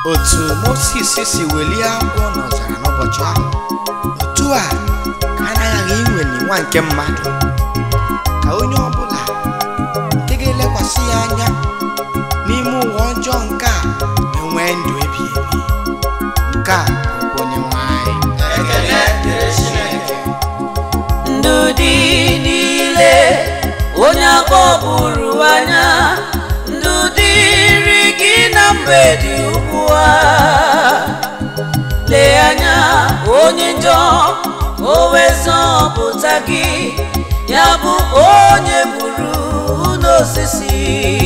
otu Mosis si welie agwọ n'ọzara n'ụbọchị ahụ otu a ka a na-aghaghị iweli nwa nke mmadụ ka onye ọbụla nke ga-elekwasị ya anya n'ime ụwa ọjọọ nke a enwee ndụ ebi ebi nke a bụ onye nwanyị Ekele dịrị Chineke. ndụ dị niile onye akpọburu anya ndụ dịrị gị na mgbede ugbu a lee anya onye njọ o wezọpụta gị ya bụ onye gburu n'osisi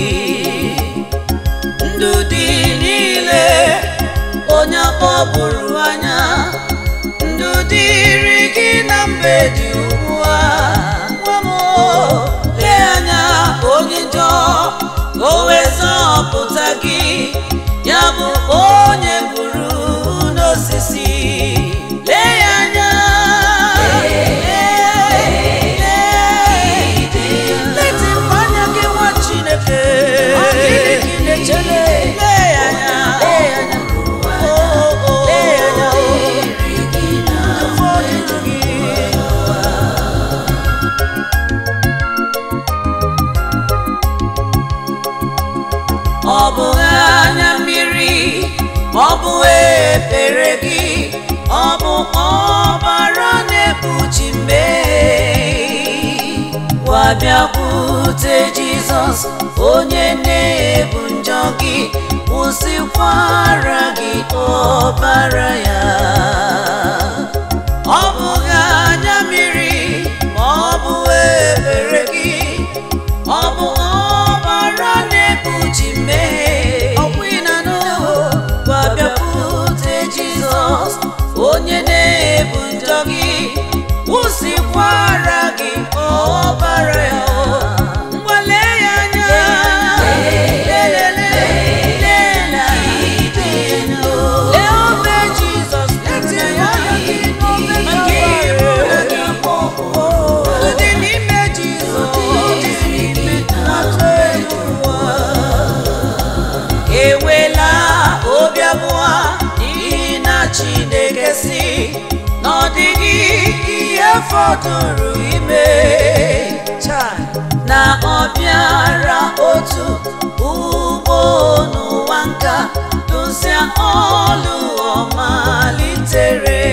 ndụ dị niile onye akpọburu anya ndụ dịrị gị na mgbede ugbu a nwa m o, lee anya onye njọ o wezọpụta gị ya bụ onye gburu n'osisi lee ya anya letịpụ anya gị nwa Chineke lee ya anya Oh, oh, lee ya anya ụfọdụ gị ọ bụghị anya mmiri ọ bụ ebere gị ọ bụ ọbara na-ekpuchi mmehie gwa bịakwute jizọs onye na-ebu njọ gị kwụsịkwara gị ọbara ya ọ bụghị anya mmiri ma ọ bụ ebere gị ọ bụ ọbara na-ekpuchi mmehie ọkwa ịnanụ gwa bịakwute jizọs onye na-ebu njọ gị kwụsịkwara gị ọbara ya ngwale ya anya lelele lela lee obe jizọs lete ya maka iru gị dị n'ime jizọs atụ elu ụwa ewela obi abụọ n'ihi na chineke si na ọ dịghị ihe fọdụrụ ime na ọ bịara otu ugbo n'ụwa nka dụsịa ọlụ ọmalitere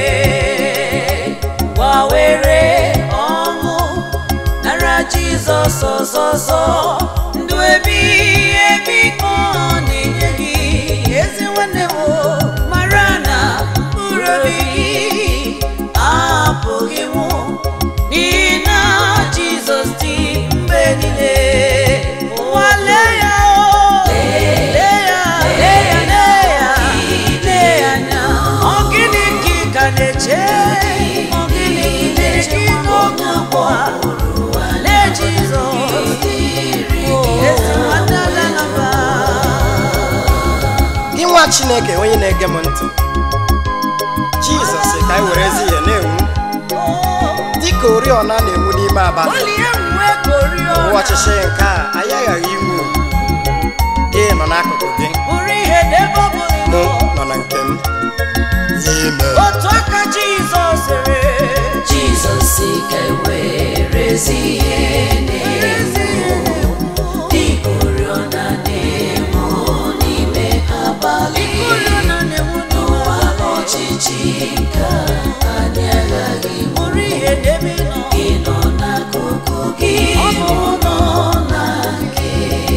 gbawere ọṅụ nara jizọs ọzọzọ ndụ ebighị ebi ọ na-enye gị ezi nwanne m mara na mkpụrụ obi gị apụghị nwụ n'ihi na jizọs dị mgbe niile ụwa lee ya o lee ya lee ya lee ya lee ya anya ọ gịnị ka ị ka na-eche ọ gịnị ka ị na-eche n'oge ugbu a lee jizọs ezi nwanne ala naba gị nwa chineke onye na-ege m ntị jizọs sị ka anyị were ezi ihe na-enwu dịka oriọna na-enwu n'ime abalị gbalie nwe koriọna ụwa ọchịchị nke a anyị aghaghị inwu gị nọ n'akụkụ gị bụrụ ihe n'ebe ọ bụla ị mụ nọ nọ na nke m ime otu aka jizọs sịrị Jizọs sị ka e were ezi ihe na-enwu dịka oriọna na-enwu n'ime abalị oriọna na-enwu n'ụwa ọchịchị ka anyị aghaghị bụrụ ihe n'ebe ị nọ gị nọ n'akụkụ gị Ọ bụ mụ nọ na nke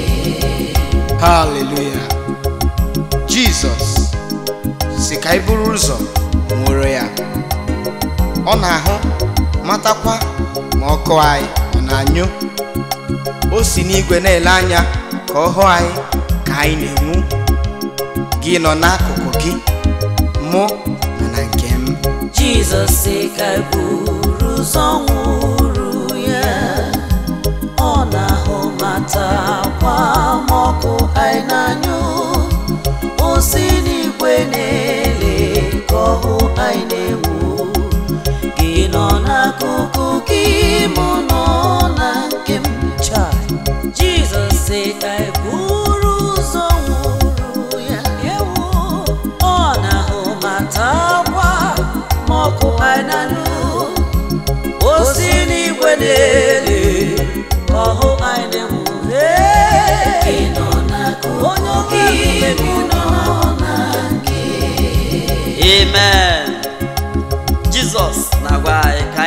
haleluya jizọs si ka anyị buru ụzọ nwere ya ọ na-ahụ matakwa ma ọkụ anyị ọ na-anyụ o si n'igwe na-ele anya ka ọ hụ anyị ka anyị na-enwu gị nọ n'akụkụ gị mụ nọ na nke m jizọs sị ka e buru ụzọ nwụrụ ya ọ na-ahụ matakwa ma ọkụ anyị na-anyụ o si n'igwe na-ele ka ọhụ anyị na-enwu gị nọ n'akụkụ gị mụ nọ na nke m Chai. jizọs sị ka e buru ụzọ nwụrụ ya ewo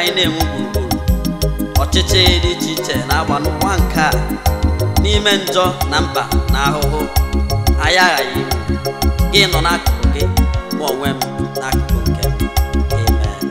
anyị na-enwe gburugburu ọchịchị dị iche iche na-agba n'ụwa nke a n'ime njọ na mkpa na ahụhụ anyị aghaghị iwu gị nọ n'akụkụ gị mụ onwe m n'akụkụ nke m amen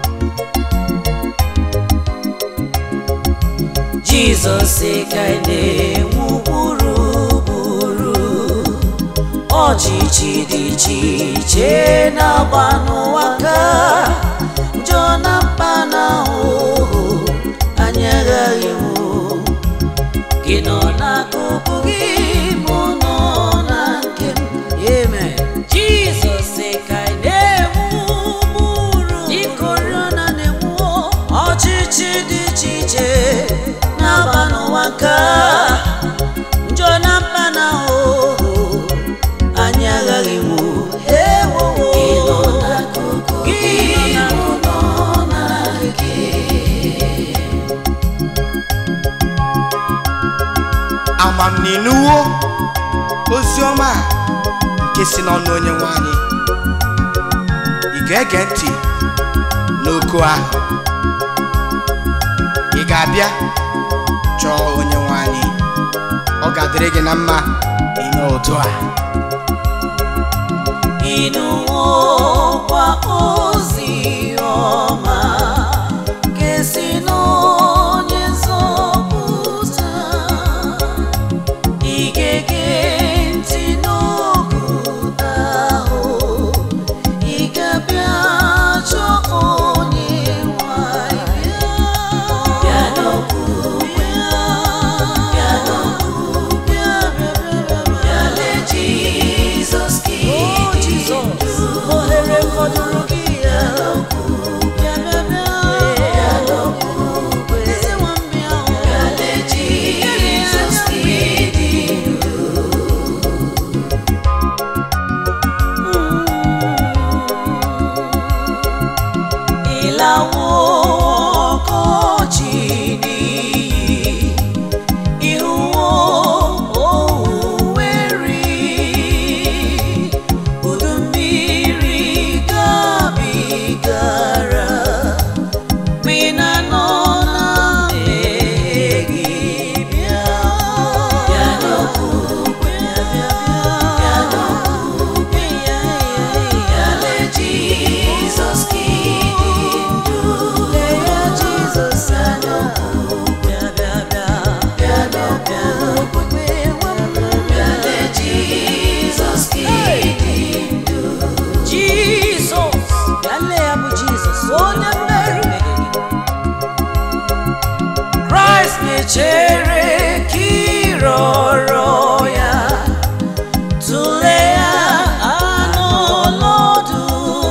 jizọs ka ị na-enwu gburugburu ọchịchị dị iche iche na-agba n'ụwa ka njọ na mkpa na ahụhụ anyị aghaghị nwụ gị nọ n'akụkụ gị mụ nọ na nke m amen jizọs ka ị na-enwu gburu dịka oriọna na-enwu ọchịchị dị iche iche na-aba n'ụwa ka njọ na mkpa na ahụhụ anyị aghaghị nwụ ewowo gị nọ na nke amamninuwo ozi ọma a nke si n'ọnụ onye nwe anyị ị ga-ege ntị n'oku ahụ ị ga-abịa chọọ onye nwe anyị ọ ga-adịrị gị na mma ime otu a ịnụwokwa ozi ọma nke si n'onye nzọpụta ị ga-ege ntị n'okwuta ahụ ị ga-abịa chọọ onye nwanyị bịa n'okwu bịa bịa n'okwu bịa bịa bịa bịa lee Jizọs ka ohere fọdụrụ gị ya bịa bịa bịa ezi nwambịa ahụ bịa lee Jizọs ka ịdị ịlawo ọkọchị n'iyi ihuwo owuweri udu mmiri gabigara ma ị na-anọ na mmehie gị bịa bịa n'okwu bịa bịa bịa n'okwu bịa bịa lee Jizọs ka ịdị ndụ lee ya Jizọs bịa n'okwu bịa bịa bịa bịa n'okwu bịa lee Jizọs ka ịdị ndụ Jizọs bịa lee ya bụ Jizọs onye mmeri Kraịst na-echere ka ịrọrọ ya tụlee ya anụ ọlọdụ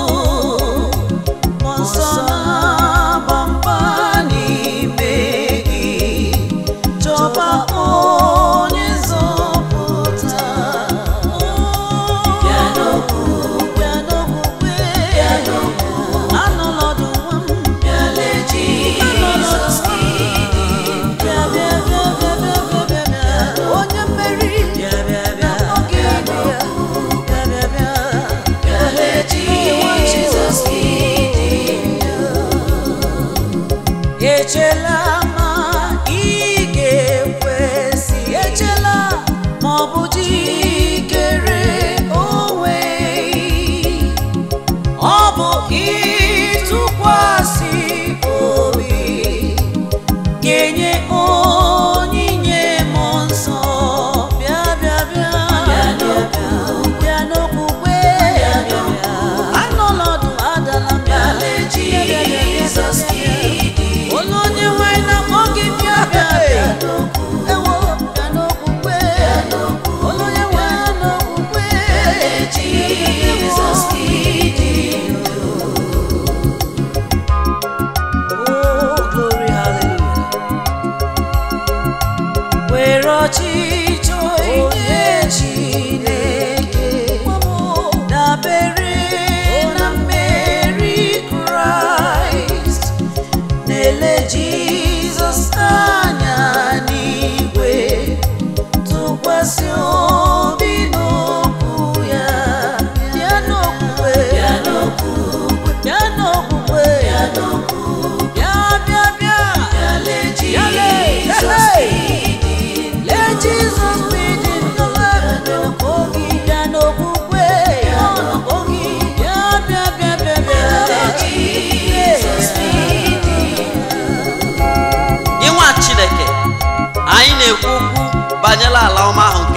mmụọ nsọ na-agba mba n'ime gị chọba onye nzọpụta bịa n'okwu bịa n'okwukwe bịa n'okwu anụ ọlọdụ nwa m bịa lee Jizọs ka ịdị bịa bịa bịa bịa bịa bịa bịa bịa onye mmeri bịa bịa bịa oge dị ya bịa bịa bịa bịa lee Jizọs ka ịdị echela ma ị ga-ekwesị echela ma ọ bụ jikere onwe ọ bụ ịtụkwasị obi ga-enye onyinye mmụọ nsọ bịa bịa bịa bịa n'okwukwe anọlọdụ adala mba Jizọs onye onye nwanyị na-akpọ gị bịa bịa bịa ewo bịa n'okwukwe onye onye nwanyị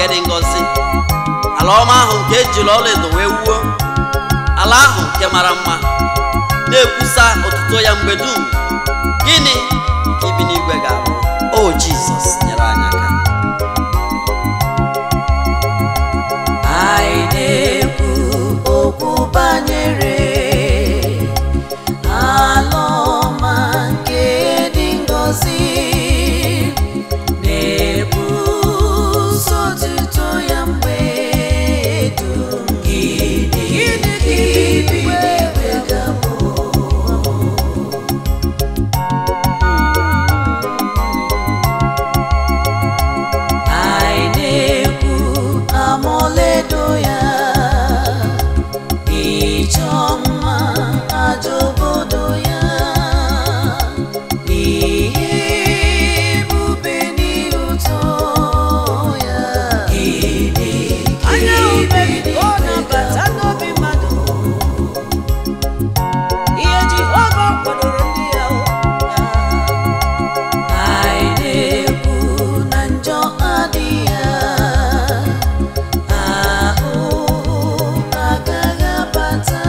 nke dị ngọzi ala ọma ahụ nke ejiri ọlaedo wee wuo ala ahụ nke mara mma na-ekwusa otuto ya mgbe dum gịnị ka ibi n'igwe ga-abụ o jizọs nyere anyị aka anyị na-ekwu okwu banyere ala ọma nke dị ngọzi na-ebuso otuto ya mgbe dum gịnị ka ibi n'igwe ga-abụ anyị na-ekwu amaọlaedo ya ịchọ mma aja obodo ya ihe ebube n'ihe ụtọ ya gịnị ka ibi n'igwe ga-abụ? ihe Jehova kwadoro ndị ya anyị na-ekwu na njọ adịghị ya ahụhụ agaghị abata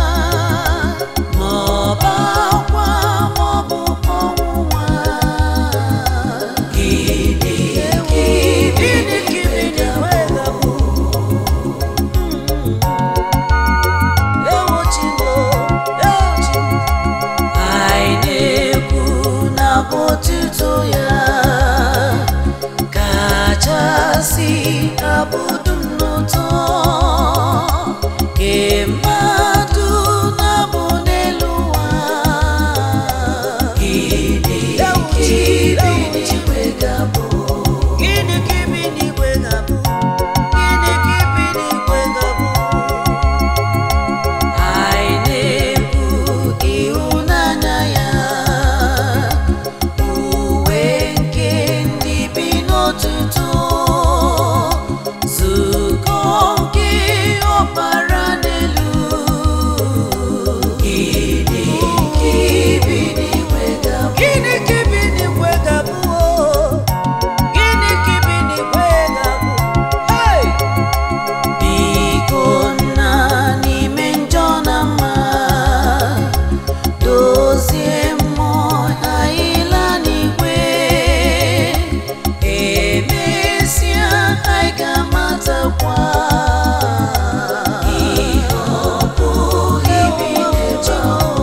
ma ọ bụ akwa ma ọ bụ ọnwụnwa gịnị ka ibi n'igwe ga-abụ ewo Chimo, ewo Chimo. anyị na-ekwu na otuto ya kachasị abụdum n'ụtọ ke mmadụ na-abụ n'elu ụwa gịnị ka ibi n'igwe ga-abụ gịnị ka ibi n'igwe ga-abụ gịnị ka ibi n'igwe ga-abụ anyị na-ekwu ịhụnanya ya uwe nke ndị bi n'otuto zukọ nke ọbara n'elu gịnị ka ibi n'igwe ga-abụ gịnị ka ibi n'igwe ga-abụ gịnị ka ibi n'igwe ga-abụ hey! biko nna n'ime njọ na mma dozie mmụọ anyị laa n'igwe emesịa anyị ga-amatakwa ihe ọ bụghị ibi n'ụjọ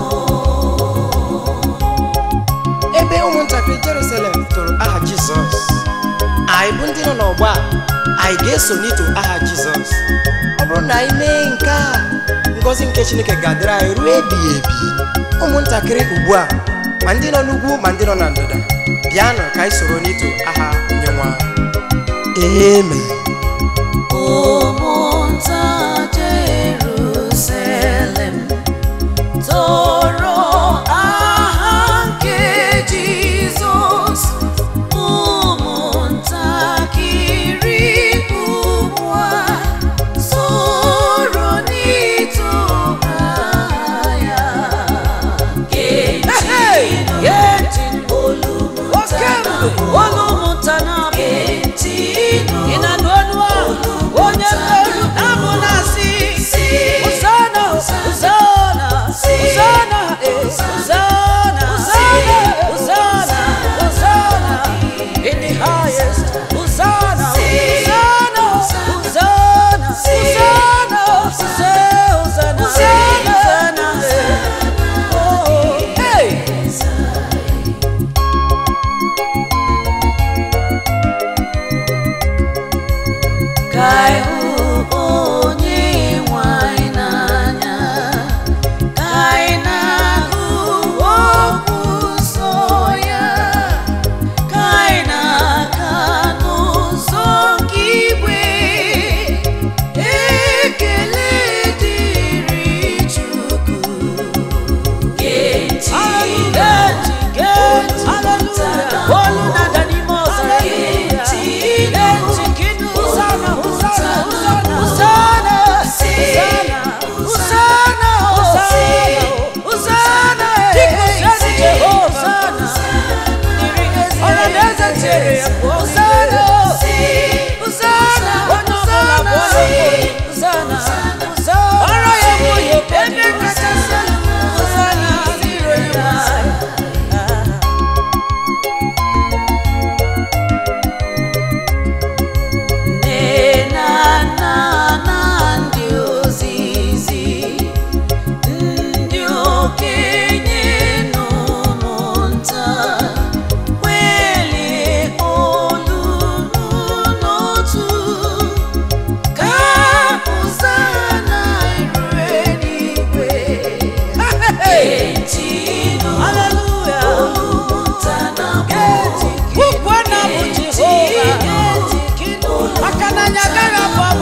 ebe ụmụntakịrị jerusalem toro aha jizọs anyị bụ ndị nọ n'ọgba a, anyị ga-eso n'ito aha jizọs ọ bụrụ na anyị mee nke a ngọzi nke chineke ga-adịrị anyị ruo ebighị ebi ụmụntakịrị ugbu a ma ndị nọ n'ugwu ma ndị nọ na ndịda bịanụ ka anyị soro n'ito aha onye nwa amen ụmụnta Jerusalem toro aha nke Jizọs ụmụntakịrị ugbu a soro n'ito aha ya olu mụta na abụ ị na-anụ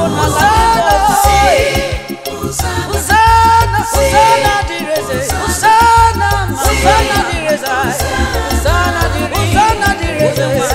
bụ n'ala Hosanna, Hosanna dịrị eze. Hosanna, Hosanna dịrị eze. Hosanna dịrị Hosanna dịrị eze.